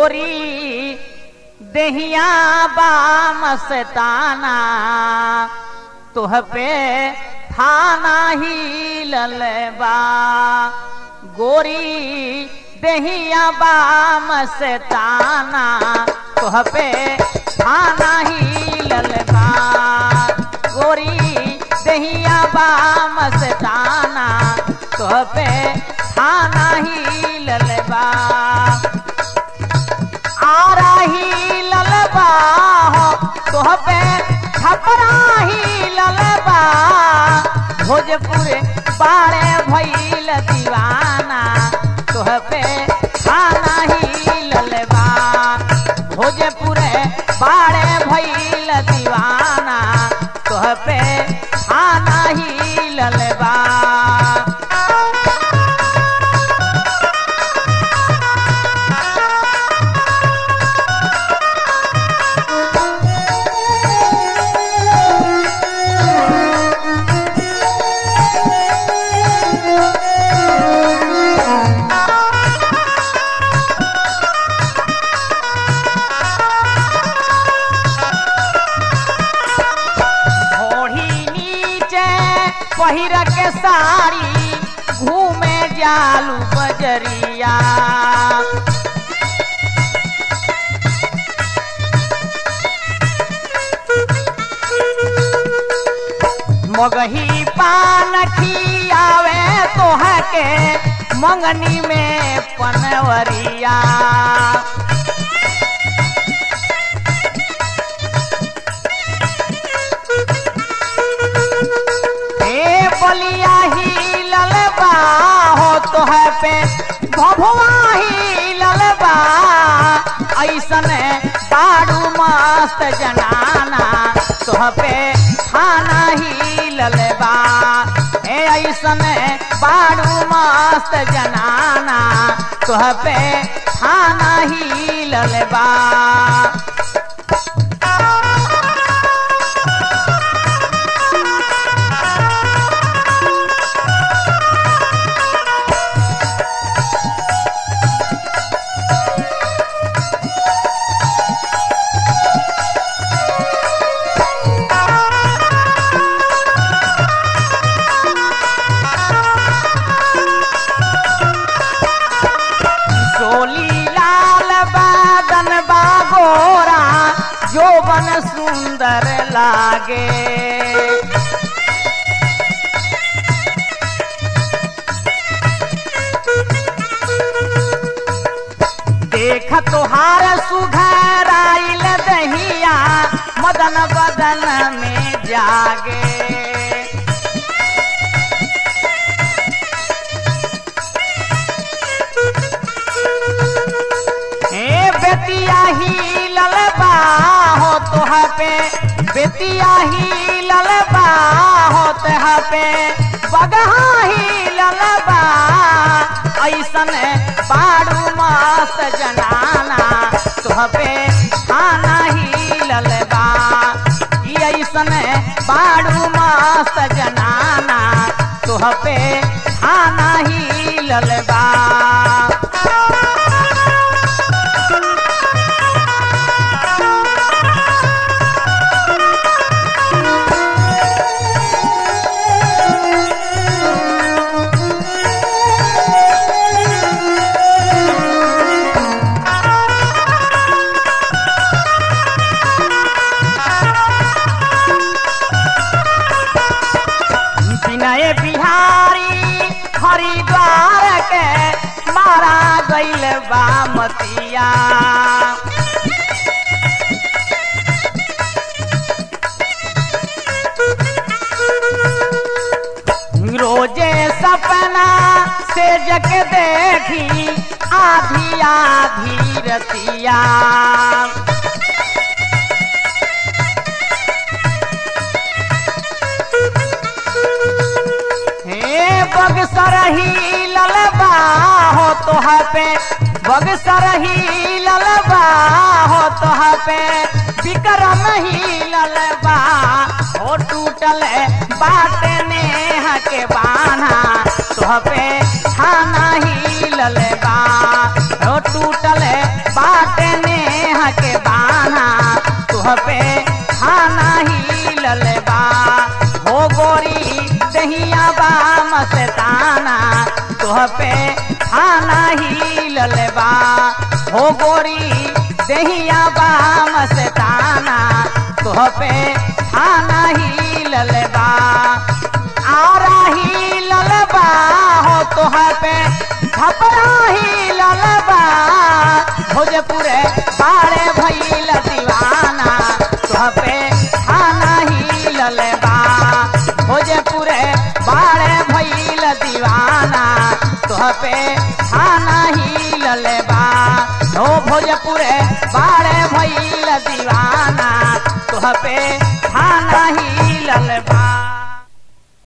गोरी दहिया बा मस्ताना तुह पे थाना ही ललबा गोरी दहिया बा मस्ताना तुह पे थाना ही ललबा गोरी दहिया बा मस्ताना तुह पे थाना ही ललबा आरा ही ललबा हो तोह पे छपरा ही ललबा भोजपुर बाड़े भइल दीवाना तोह पे खाना ही ललबा भोजपुर बाड़े भइल दीवाना तोह पे खाना ही ललबा ओढ़ी नीचे पहिर के साड़ी घूमे जालू बजरिया मगही पान खियावे तोह के मंगनी में पनवरिया ए बलिया ही ललबा हो तोह पे भभुआ ही ललबा ऐसन बाड़ू मस्त जनाना तोह पे खाना ही ललबा ए ऐसन बाड़ू मस्त जनाना तोह पे खाना ही ललबा सोली लाल बादन बागोरा जोबन सुंदर लागे देख तोहार सुघर आइल दहिया मदन बदन में जागे ए बेतिया ही ललबा हो तोह पे बेतिया ही ललबा हो तोह पे बगहा ही ललबा ऐसन बाड़ू मस्त जनाना तोह पे खाना ही ललबा ई ऐसन बाड़ू मस्त जनाना तोह पे खाना ही ललबा विनय बिहारी हरिद्वार के मारा गैल बामतिया रोजे सपना से जग देखी आधी आधी रतिया हे बगसर ही ललबा हो तोह पे बगसर ही ललबा हो तोह पे विक्रम ही ललबा हो टूटल बाट नेह के बाना तोह पे खाना ही ललबा हो टूटल बाट के बाना तुह पे खाना ही ललबा हो गोरी दहिया बा मस्ताना तुह पे खाना ही ललबा हो गोरी दहिया बा मस्ताना तुह पे खाना ही ललबा आरा ही ललबा हो तुह पे छपरा ही ललबा भोजपुरे बाड़े भैल दीवाना तुह पे खाना ही ललबा भोजपुरे बाड़े भैल दीवाना तुह पे खाना ही ललबा हो भोजपुरे बाड़े भैल दीवाना तुह पे